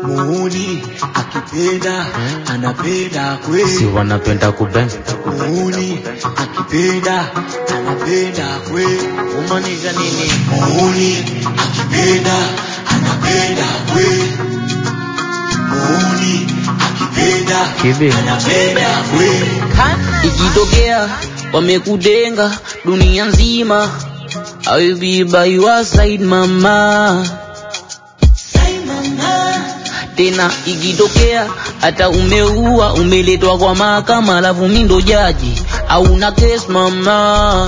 muuni akipenda anapenda si kweli wanapenda kubeng muuni akipenda anapenda kweli umaanisha nini muuni akipenda anapenda kweli muuni akipenda kivi anapenda kweli ikitokea wamekudenga dunia nzima I will be by your side mama tena ikitokea hata umeua umeletwa kwa mahakama alafu mi ndo jaji hauna case mama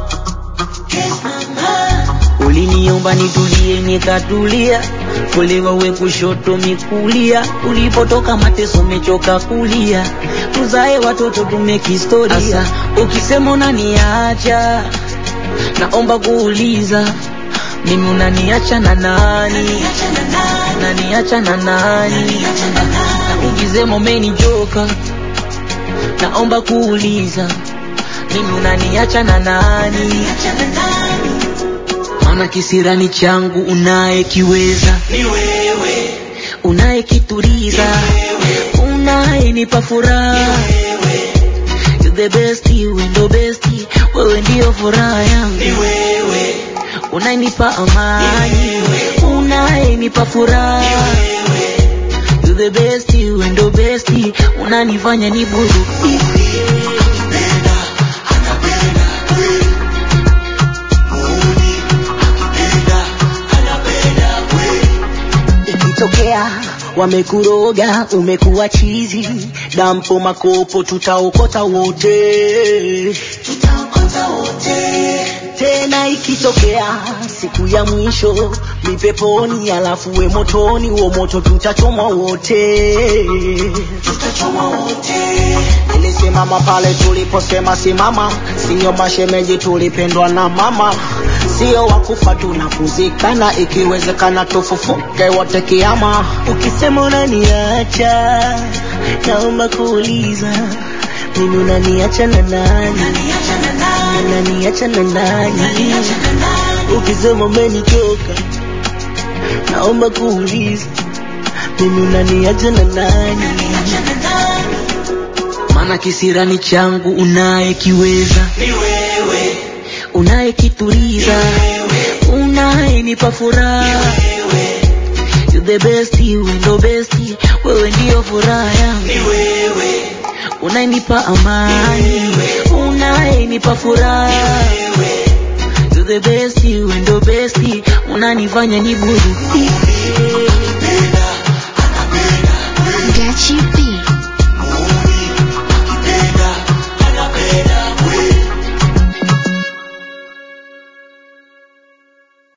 uliniomba nitulie nikatulia kulewa we kushoto mikulia ulipotoka mateso mechoka kulia tuzae watoto tumekistoria Asa, ukisema unaniacha naomba kuuliza mimi unaniacha na nani unaniacha na nani na ukisema umenichoka naomba kuuliza mimi unaniacha na nani maana kisirani changu unayekiweza ni wewe unayekituriza unayenipa furaha You the best, wewe ndo best, wewe ndio furaha yangu ni wewe unayenipa amani unayenipa furaha You the best, wewe ndo best, unanifanya niburudike akipenda anapenda kweli muuni akipenda anapenda kweli ikitokea wamekuroga umekuwa chizi dampo makopo tutaokota wote tutaokota wote tena ikitokea siku ya mwisho ni peponi alafu we motoni huo moto tutachomwa wote tutachoma wote nilisimama pale tuliposema simama siyo mashemeji tulipendwa na mama sio wakufa tunakuzikana ikiwezekana tufufuke wote kiama ukisema unaniacha naomba kuuliza mimi unaniacha na nani niacha na nani unaniacha na nani niacha na nani ukisema umenichoka naomba kuuliza mimi unaniacha na nani niacha na nani maana kisirani changu unayekiweza ni wewe unayekituriza unayenipa furaha wewe You the best, wewe ndo best, wewe ndio furaha yangu ni wewe unayenipa amani unayenipa furaha wewe You the best, wewe ndo best, unanifanya niburudike